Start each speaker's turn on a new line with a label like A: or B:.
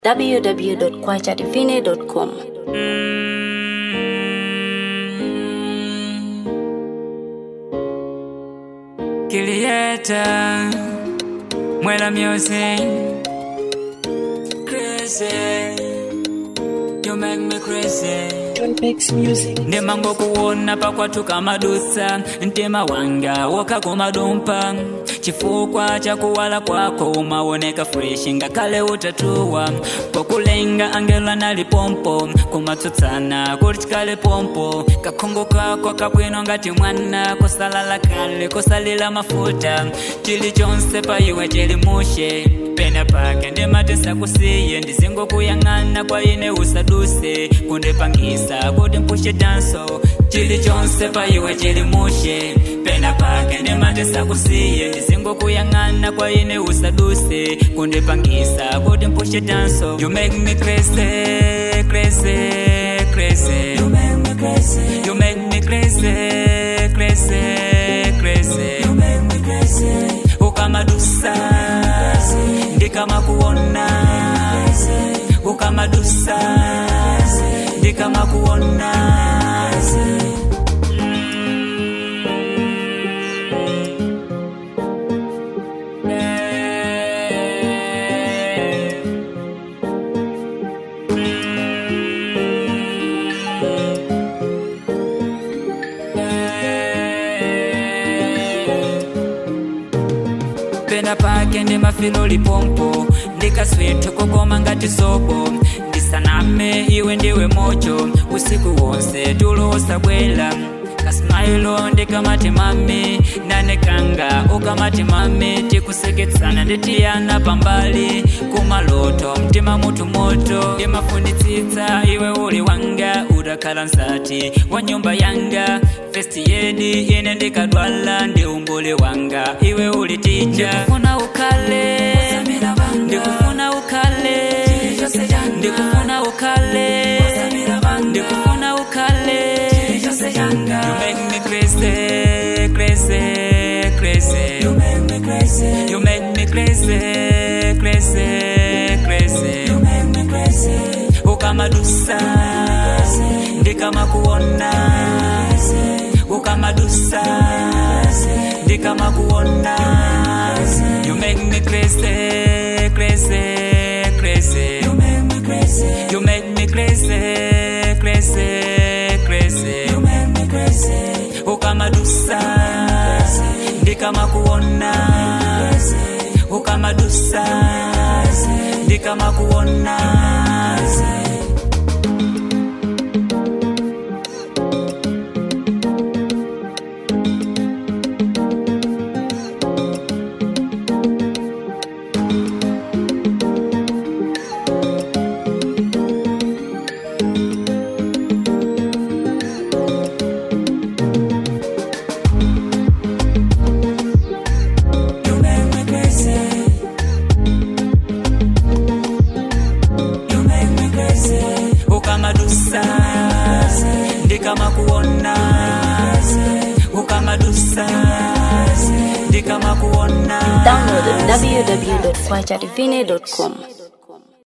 A: www.kwachadivine.com.
B: Kilieta Mwela music Crazy You make me crazy ndimango kuona pakwatuka madusa mtima wanga wakakumadumpa chifukwa cha kuwala kwako umaoneka fresh ngakale utatuwa pokulenga angela nalipompo kumatsutsana kuti chikale pompo kakhungu kako kabwino ngati mwana kosalala kale kosalila mafuta chilichonse pa iwe chilimushe pena pake ndimatesa kusiye ndizingokuyang'ana kwa ine usaduse kundipangisa kuti mpushe danso chilichonse pa iwe chilimushe pena pake ndimatesa kusiye ndizingokuyang'ana kwa ine usaduse kundipangisa kuti mpushe danso you make me crazy crazy crazy you make me crazy you make me crazy crazy crazy you make me crazy ukamadusa ndikama kuona ukamadusa ndikama kuona pena pake ndi mafilo lipompo ndikaswithe kokoma ngati sopo ndisaname iwe ndiwe mocho usiku wonse tulo wosabwela kasmailo ndikamati mami nanekanga ukamati mami tikuseketsana nditiyana pambali kumaloto mtima mutu moto ndimafunitsitsa iwe uli wanga udakhala nsati wa nyumba yanga festi yedi ine ndikadwala ndi umbuli wanga iwe uli tija ndikufuna ukhale ndikufuna ukhale ndikufuna ukhale ndikufuna ukhale you make me crazy crazy crazy you make me crazy you make me crazy crazy crazy you make me crazy ukamadusa ndikama kuona ukamadusa ndikama kuona you make me crazy crazy crazy you make me crazy you make me crazy crazy crazy you make me crazy ukamadusa ndikama kuona ukamadusa ndikama kuona You make me crazy. You make me crazy. Ukamadusa ndikama kuona ukamadusa ndikama kuona
A: Download www.kwachadivine.com.